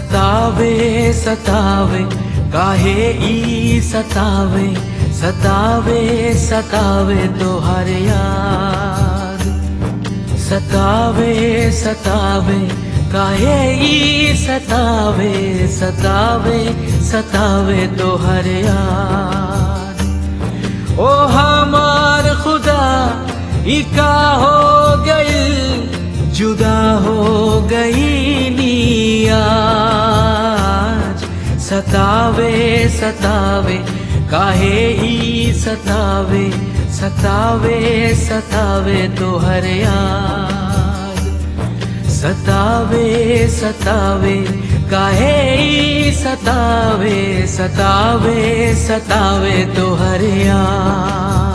सतावे सतावे काहे ई सतावे सतावे सतावे तो हर यार सतावे सतावे काहे ई सतावे सतावे सतावे तो हर यार ओ हमार खुदा ई का हो गई जुदा हो गई नी आज सतावे सतावे काहे ई सतावे सतावे सतावे तो हर याद सतावे सतावे काहे ई सतावे सतावे सतावे तो हर याद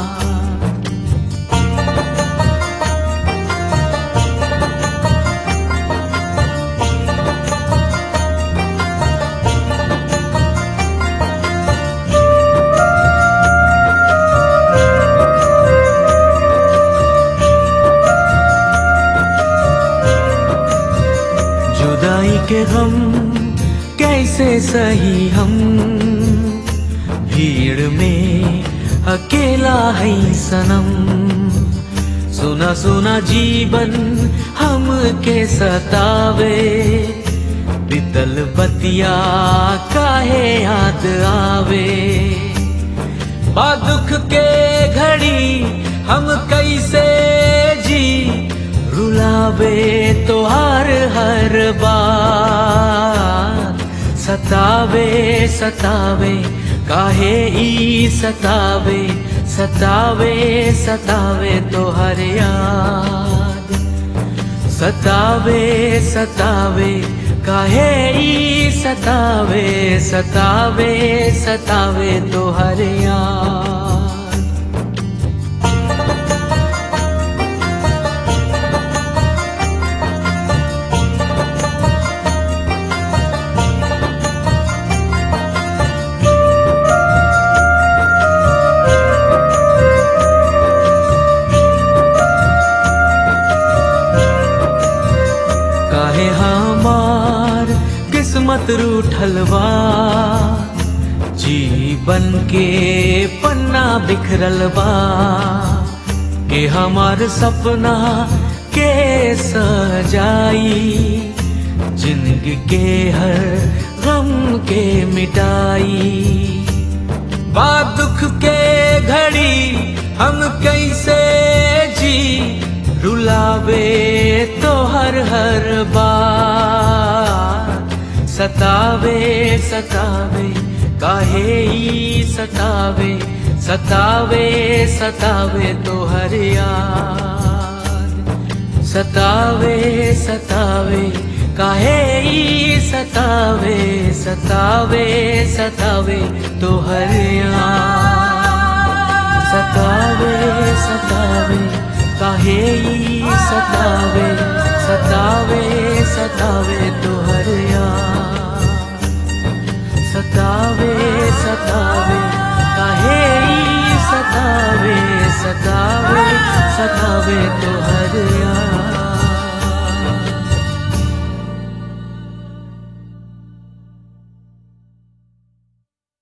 जुदाई के गम कैसे सही हम भीड़ में अकेला है सनम सुना सुना जीवन हम के सतावे बितल बतिया काहे याद आवे बा दुख के घड़ी हम कैसे जी रुलावे तो हर हर बार सतावे सतावे काहे ई सतावे सतावे सतावे तो हर याद सतावे सतावे काहे ई सतावे सतावे सतावे तो हर याद काहे हमार किस्मत रूठलवा जीवन के पन्ना बिखरल बा के हमार सपना के सजाई जिंदगी के हर गम के मिटाई बा दुख के घड़ी हम कैसे जी रुलावे तो हर हर बार सतावे सतावे काहे ई सतावे सतावे सतावे तो हर यार सतावे सतावे काहे ई सतावे सतावे सतावे तो हर यार सतावे सतावे काहे ई सतावे सतावे सतावे